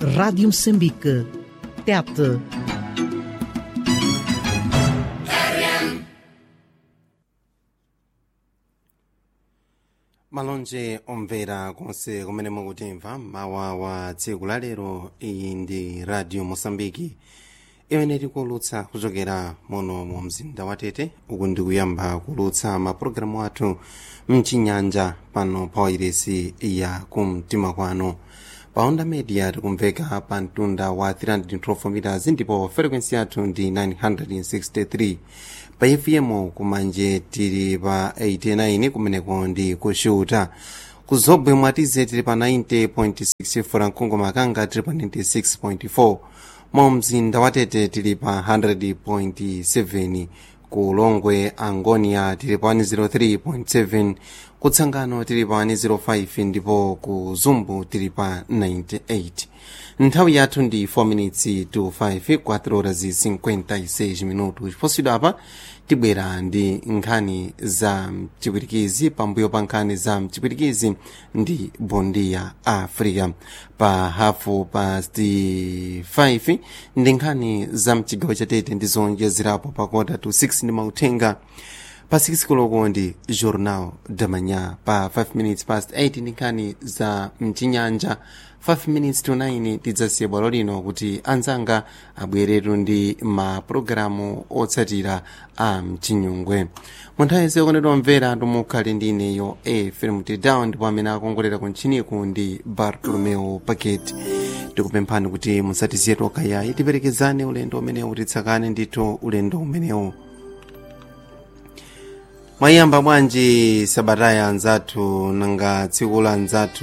Rádio Moçambique. Tete. malonje omvera konse kumene mukutimva mawa wa tsiku la lero iyi ndi radio mosambiki imene tikulutsa kuchokera muno mu mzinda wa tete uku ndikuyamba kulutsa mapulogalamu athu mchinyanja pano pa wairesi ya kumtima kwano pa onda media tikumveka pa mtunda wa 312 meters ndipo frequency yathu ndi 963 pa fm kumanje tili pa 89 kumeneko ndi kushuta kuzobwe mwatize tili pa 90.6 furankhungu makanga tili pa 96.4 mu mzinda wa tete tili pa 100.7 ku longwe angonia tili pa 103.7 kutsangano tili pa 105 ndipo ku zumbu tili pa 98 nthawi yathu ndi 4 minutes to 5 4 horas e 56 minutos posidwa apa tibwera ndi nkhani za mchipwirikizi pambuyo pa nkhani za mchipwirikizi ndi bondia africa pa hafu past 5 ndi nkhani za mchigawo chatete ndi zonjezerapo pa kota to 6 ndi mauthenga pa 6 koloko ndi journal da manhã pa 5 minutes past 8 ndi nkhani za mchinyanja 5 minutes to 9 tidzasiya bwalo lino kuti anzanga abweretu ndi mapulogalamu otsatira a mchinyungwe munthawi yense yokonedwa mvera tumukhale ndi ineyo efrem down ndipo amene akongolera kuntchiniku ndi bartolomeo paket tikupemphani kuti musatisiye tokha yayi tiperekezane ulendo umenewu titsakane ndithu ulendo umenewu mwayamba bwanji sabataya anzathu nanga tsiku la anzathu